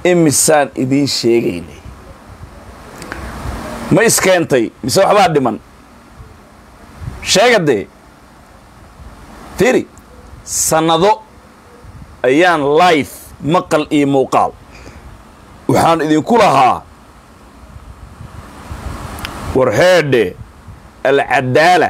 imisaan idiin sheegaynay ma iskeentay mise waxbaa dhiman sheega dee fiiri sannado ayaan life maqal iyo muuqaal waxaan idinku lahaa warheedhe alcadaala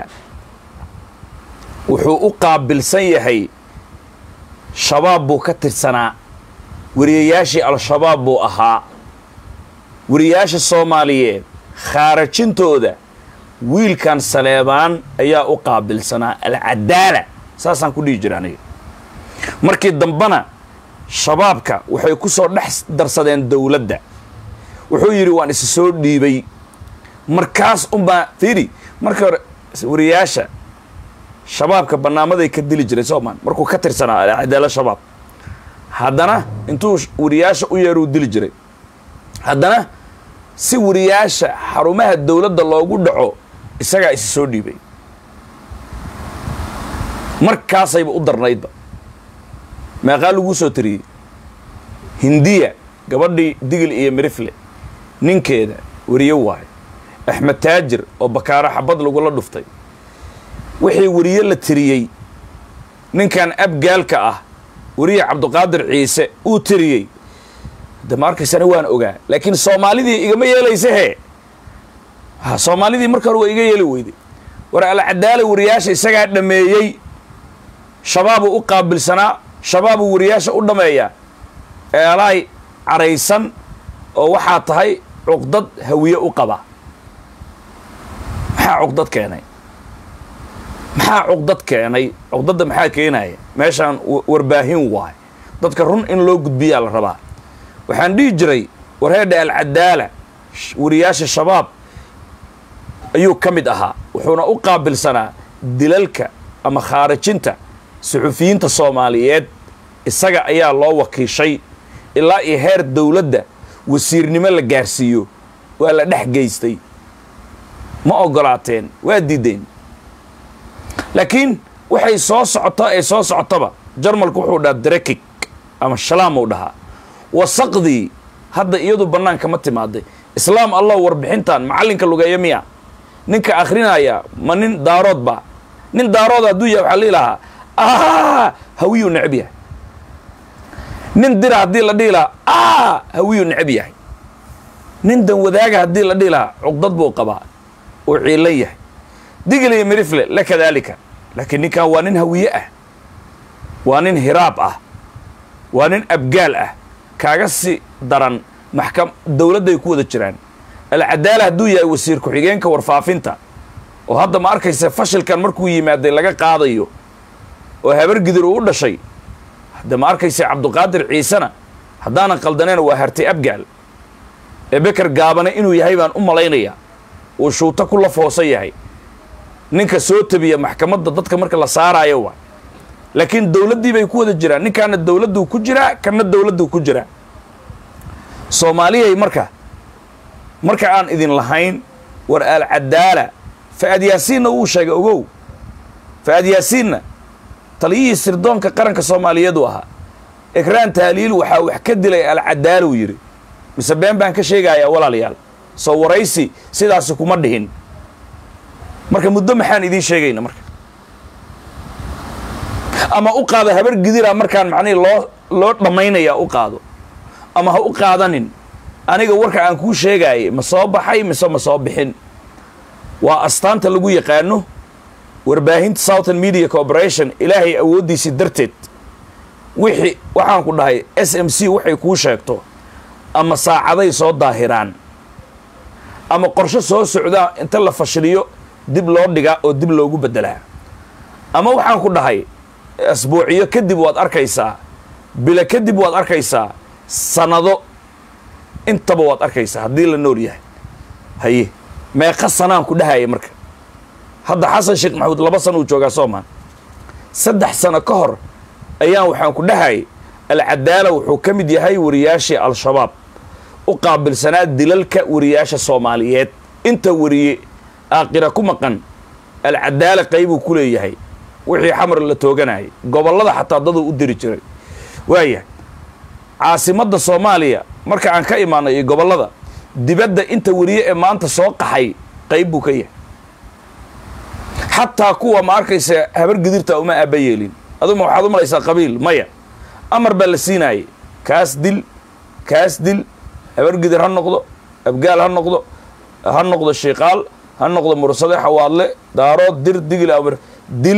wuxuu u qaabilsan yahay shabaab buu ka tirsanaa wariyayaashii al-shabaab buu ahaa wariyayaasha soomaaliyeed khaarajintooda wiilkan saleebaan ayaa u qaabilsanaa alcadaala saasaan ku dhihi jira aniga markii dambena shabaabka waxay ku soo dhex darsadeen dowladda wuxuu yidhi waan isa soo dhiibay markaas unbaa fiiri markii hore wariyayaasha shabaabka bannaamaday ka dili jiray soomaan markuu ka tirsanaa alcadaala shabaab haddana intuu wariyaasha u yeeruu dili jiray haddana si wariyaasha xarumaha dowladda loogu dhaco isagaa isa soo dhiibay markaasayba u darnaydba meeqaa laguu soo tiriyey hindiya gabadhii digil iyo mirifle ninkeeda wariye waayo axmed taajir oo bakaaro xabad lagula dhuftay wixii wariye la tiriyey ninkan abgaalka ah wariye cabdiqaadir ciise uu tiriyey de ma arkaysana waan ogaa laakiin soomaalidii igama yeelaysa hee ha soomaalidii marka hore waa iga yeeli weyday war alcadaala wariyaasha isagaa dhameeyey shabaabuu u qaabilsanaa shabaabuu wariyaasha u dhameeyaa eelaay caraysan oo waxaa tahay cuqdad hawiye u qaba maxaa cuqdad keenay maxaa cuqdad keenay cuqdadda maxaa keenaya meeshaan warbaahin waay dadka run in loo gudbiyaa la rabaa waxaan dhihi jiray warheedha alcadaala wariyaasha shabaab ayuu ka mid ahaa wuxuuna u qaabilsanaa dilalka ama khaarajinta suxufiyiinta soomaaliyeed isaga ayaa loo wakiishay ilaa iyo heer dowladda wasiirnimo la gaarsiiyo waa la dhex geystay ma ogolaateen waa diideen laakiin waxay soo socotaa ee soo socotaba jarmalku wuxuu dhahaa drekig ama shalaam uu dhahaa wasaqdii hadda iyadu bannaanka ma timaaday islaam allah warbixintan macallinka lugeeya miya ninka akhrinaya ma nin daarood ba nin daarood hadduu yahay waxaa lihi lahaa a hawiyuu necab yahay nin dira haddii la dhihi lahaa a hawiyuu necab yahay nin dan wadaaga haddii la dhihi lahaa cuqdad buu qabaa uu ciilan yahay digil iyo mirifle la kadaalika laakiin ninkan waa nin hawiye ah waa nin hiraab ah waa nin abgaal ah kaaga si daran maxkam dowladday ku wada jiraan alcadaala hadduu yahay wasiir ku-xigeenka warfaafinta oo hadda ma arkaysa fashilkan markuu yimaaday laga qaadayo oo habar gidir uu u dhashay hadda ma arkaysa cabduqaadir ciisena haddaanan qaldaneen waa hartay abgaal ee beker gaabane inuu yahay baan u malaynayaa uu shuuto ku lafoosan yahay ninka soo tabiya maxkamadda dadka marka la saaraayo waa laakiin dowladdii bay ku wada jiraan ninkaana dowladduu ku jiraa kana dowladduu ku jiraa soomaaliyay marka marka aan idin lahayn war alcadaala fa'ad yaasiinna wuu sheegay ogow fa'ad yaasiinna taliyihii sirdoonka qaranka soomaaliyeed uu ahaa ekraan taaliil waxaa wax ka dilay alcadaala uu yidhi mise been baan ka sheegayaa walaalayaal soo waraysi sidaasi kuma dhihin marka muddo maxaan idiin sheegayna marka ama u qaado habar gidira markaan macnihi loo loo dhammaynaya u qaado ama ha u qaadanin aniga warka aan kuu sheegaayay ma soo baxay mise ma soo bixin waa astaanta lagu yaqaano warbaahinta southern media corporation ilaahay awooddiisii darteed wixii waxaan ku dhahay s m c waxay kuu sheegto ama saacaday soo daahiraan ama qorsho soo socdaa inta la fashiliyo dib loo dhigaa oo dib loogu beddelaa ama waxaan ku dhahay asbuuciyo kadib waad arkaysaa bilo kadib waad arkaysaa sanado intaba waad arkaysaa haddii la nool yahay haye meeqa sanaan ku dhahaya marka hadda xasan sheekh maxamuud laba sana uu joogaa soomaan saddex sano ka hor ayaan waxaan ku dhahayay alcadaala wuxuu ka mid yahay wariyaashii al-shabaab u qaabilsanaa dilalka wariyaasha soomaaliyeed inta wariye aaqira ku maqan alcadaala qaybuu ku leeyahay wixii xamar la tooganayay gobollada xataa daduu u diri jiray waayahay caasimadda soomaaliya marka aan ka imaanay iyo gobollada dibadda inta weriye ee maanta soo qaxay qayb buu ka yahay xataa kuwa ma arkaysa habar gidirta uma aaba yeelin aduma waxaad u malaysaa qabiil maya amar baa la siinaayay kaas dil kaas dil habar gidir ha noqdo abgaal ha noqdo ha noqdo shiiqaal ha noqdo mursade xawaadle daarood dir digil amar dil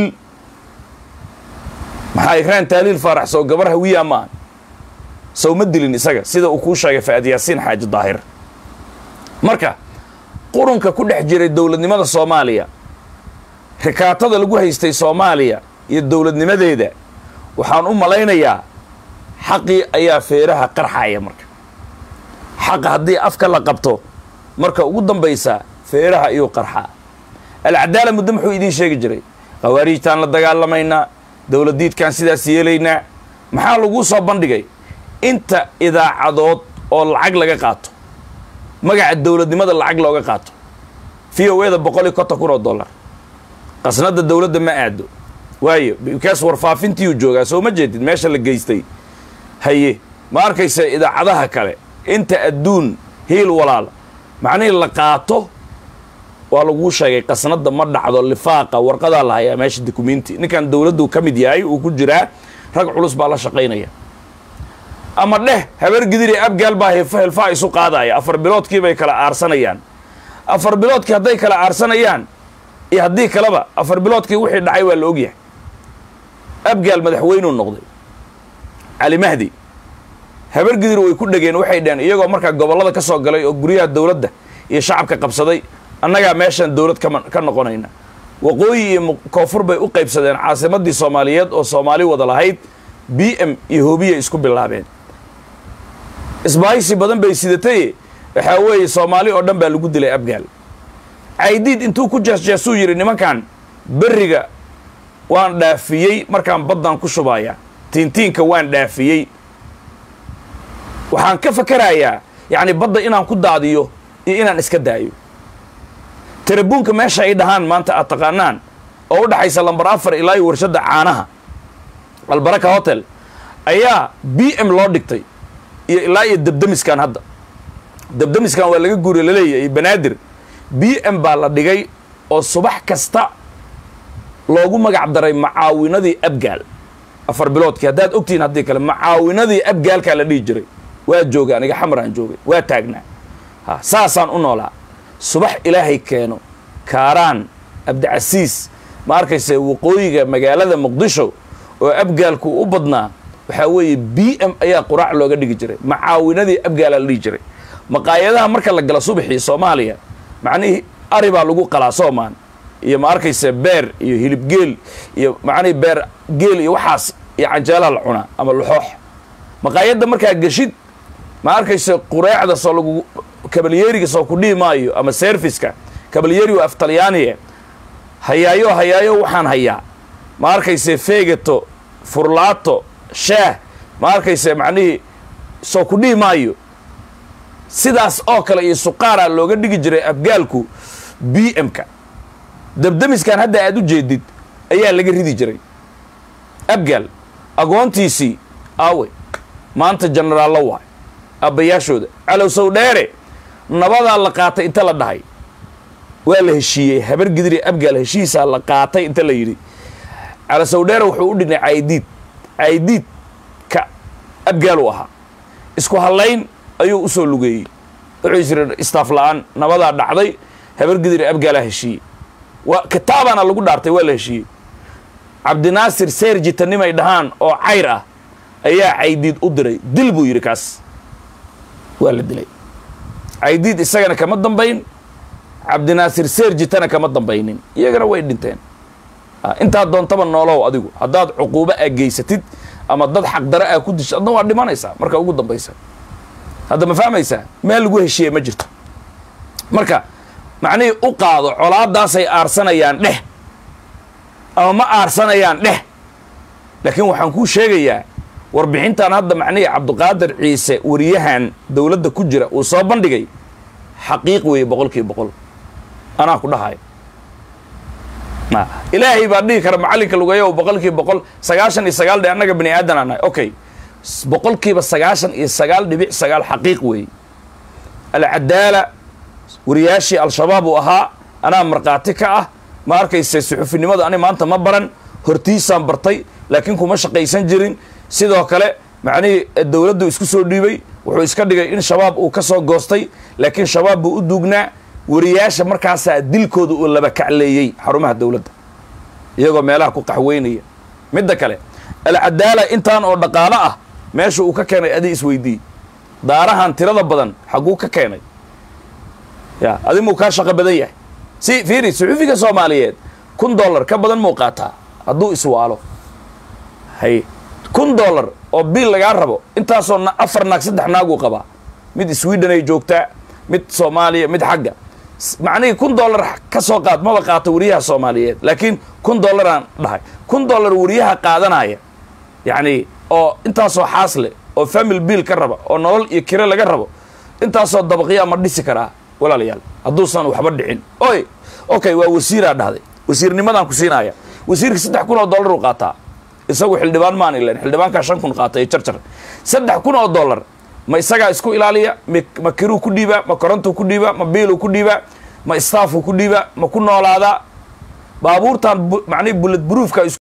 maxaa ikraan taaliil faarax sow gabar hawiyaa maaha sow ma dilin isaga sida uu kuu sheegay fa'ad yaasiin xaaji daahir marka qurunka ku dhex jiray dowladnimada soomaaliya rikaatada lagu haystay soomaaliya iyo dowladnimadeeda waxaan u malaynayaa xaqii ayaa feeraha qarxaya marka xaqa haddii afka la qabto marka ugu dambaysa feeraha iyuu qarxaa alcadaala muddo muxuu idiin sheegi jiray khawaariijtaan la dagaalamaynaa dowladiidkaan sidaas yeelaynaa maxaa laguu soo bandhigay inta idaacadood oo lacag laga qaato magaca dowladnimada lacag looga qaato v o eda boqol iyo konton kun oo dollar qasnada dowladda ma aado waayo bikaas warfaafintiiyuu joogaa soo ma jeedid meesha la geystay haye ma arkaysa idaacadaha kale inta adduun hiil walaal macnihii la qaato waa laguu sheegay qasnada ma dhacdo lifaaqa warqadaa la hayaa meesha dukumenti ninkan dowladdu ka mid yahay uu ku jiraa rag culus baa la shaqaynaya ama dheh habar gidiri abgaal baa hilfaa isu qaadaya afar biloodkii bay kala aarsanayaan afar biloodkii hadday kala aarsanayaan iyo haddii kaleba afar biloodkii wixii dhacay waa la ogyahay abgaal madaxweynuu noqday cali mahdi habar gidir way ku dhegeen waxay dhaheen iyagoo markaa gobollada ka soo galay oo guryaha dowladda iyo shacabka qabsaday annagaa meeshaan dowlad kama ka noqonayna waqooyi iyo koonfur bay u qaybsadeen caasimadii soomaaliyeed oo soomaali wada lahayd b m iyo hobiya isku bilaabeen isbaahisi badan bay sidatay waxaa weeye soomaali oo dhan baa lagu dilay abgaal caydiid intuu ku jeesjeesuu yidhi nimankan berriga waan dhaafiyey markaan baddan ku shubaya tiintiinka waan dhaafiyey waxaan ka fakarayaa yacni badda inaan ku daadiyo iyo inaan iska daayo tarabuunka meesha ay dhahaan maanta aad taqaanaan oo u dhaxaysa lambar afar ilaa iyo warshadda caanaha albaraka hotel ayaa b m loo dhigtay iyo ilaa iyo debdemiskan hadda debdemiskan waa laga guuriya laleeyahay banaadir b m baa la dhigay oo subax kasta loogu magac daray macaawinadii abgaal afar biloodkii haddaad ogtihiin haddii kale macaawinadii abgaalkaa la dhihi jiray waa joogay aniga xamaraan joogay waa taagnaa ha saasaan u noolaa subax ilaahay keeno kaaraan abdicasiis ma arkayse waqooyiga magaalada muqdisho oo abgaalku u badnaa waxaa weeye b m ayaa quraac looga dhigi jiray macaawinadii abgaalaa la dhihi jiray maqaayadaha marka la gala subaxii soomaaliya macnihii ari baa lagu qalaa soomaan iyo ma arkayse beer iyo hilibgeel iyo macnihii beer geel iyo waxaas iyo canjeelaha la cunaa ama laxoox maqaayadda markaa geshid ma arkayse qureecda soo lagu kabalyeeriga soo ku dhihi maayo ama serviska kabalyeeri waa af talyaaniye hayaayo hayaayo waxaan hayaa ma arkayse feegato furlaato shaah ma arkayse macnihii soo ku dhihi maayo sidaas oo kale iyo suqaaraa looga dhigi jiray abgaalku b m-ka debdemiskan hadda aad u jeedid ayaa laga ridi jiray abgaal agoontiisii aawe maanta jenaraallo waay abbayaashooda calowsow dheere nabadaa la qaatay inta la dhahay waa la heshiiyey habar gidiri abgaal heshiisaa la qaatay inta la yidhi calowsow dheere wuxuu u dhignay caydiid caydiid ka abgaal u ahaa isku hallayn ayuu u soo lugeeyey wuxuu is yidhi istaaf la-aan nabadaa dhacday habar gidiri abgaalaa heshiiyey waa kitaabaana lagu dhaartay waa la heshiiyey cabdinaasir seerjitanimay dhahaan oo cayr ah ayaa caydiid u diray dil buu yidhi kaas waa la dilay caydiid isagana kama dambayn cabdinaasir seerjitana kama dambaynin iyagana way dhinteen intaad doontaba noolow adigu haddaad cuquubo aa geysatid ama dad xaqdare aa ku disho adna waa dhimanaysaa marka ugu dambaysa hadda ma fahmaysaa meel lagu heshiiye ma jirto marka macnihii u qaado colaadaasay aarsanayaan dheh ama ma aarsanayaan dheh laakiin waxaan kuu sheegayaa warbixintan hadda macnihii cabdiqaadir ciise wariyahan dowladda ku jira uu soo bandhigay xaqiiq weeye boqol kiiba boqol anaa ku dhahayo ilaahay baa dhihi kara macallinka lugeeyo boqol kiiba boqol sagaashan iyo sagaal dhe annaga bani aadan aan nahay okay boqolkiiba sagaashan iyo sagaal dhibic sagaal xaqiiq weeye alcadaala wariyaashii al-shabaab uu ahaa anaa markhaati ka ah ma arkayse suxufinimada ani maanta ma baran hortiisaan bartay laakiin kuma shaqaysan jirin sidoo kale macnihii dowladdu isku soo dhiibay wuxuu iska dhigay in shabaab uu ka soo goostay laakiin shabaab buu u duugnaa wariyaasha markaasaa dilkooda uu laba kacleeyey xarumaha dowladda iyagoo meelaha ku qaxweynaya midda kale alcadaala intaan oo dhaqaalo ah meesha uu ka keenay adi isweydii daarahan tirada badan xagguu ka keenay ya adi muu kaa shaqo badan yahay si fiiri suxufiga soomaaliyeed kun dollar ka badan muu qaataa hadduu iswaalo hay kun dollar oo biil lagaa rabo intaasoo afar naag saddex naaguu qabaa mid sweden ay joogtaa mid soomaaliya mid xagga macnihii kun dollar ka soo qaad maba qaato wariyaha soomaaliyeed laakiin kun dollaraan dhahay kun dollar wariyaha qaadanaya yacni oo intaasoo xaasle oo family biil ka raba oo nolol iyo kire laga rabo intaasoo dabaqyaa ma dhisi karaa walaalayaal hadduusan waxba dhicin oy okay waa wasiiraa dhahday wasiirnimadaan ku siinaya wasiirka saddex kun oo dollar uu qaataa isagu xildhibaan maan ilan xildhibaankaa shan kun qaata ee jarjar saddex kun oo dollar ma isagaa isku ilaaliya ma kiruu ku dhiibaa ma korontuu ku dhiibaa ma biiluu ku dhiibaa ma staafuu ku dhiibaa ma ku noolaadaa baabuurtan macnihi bullet broofka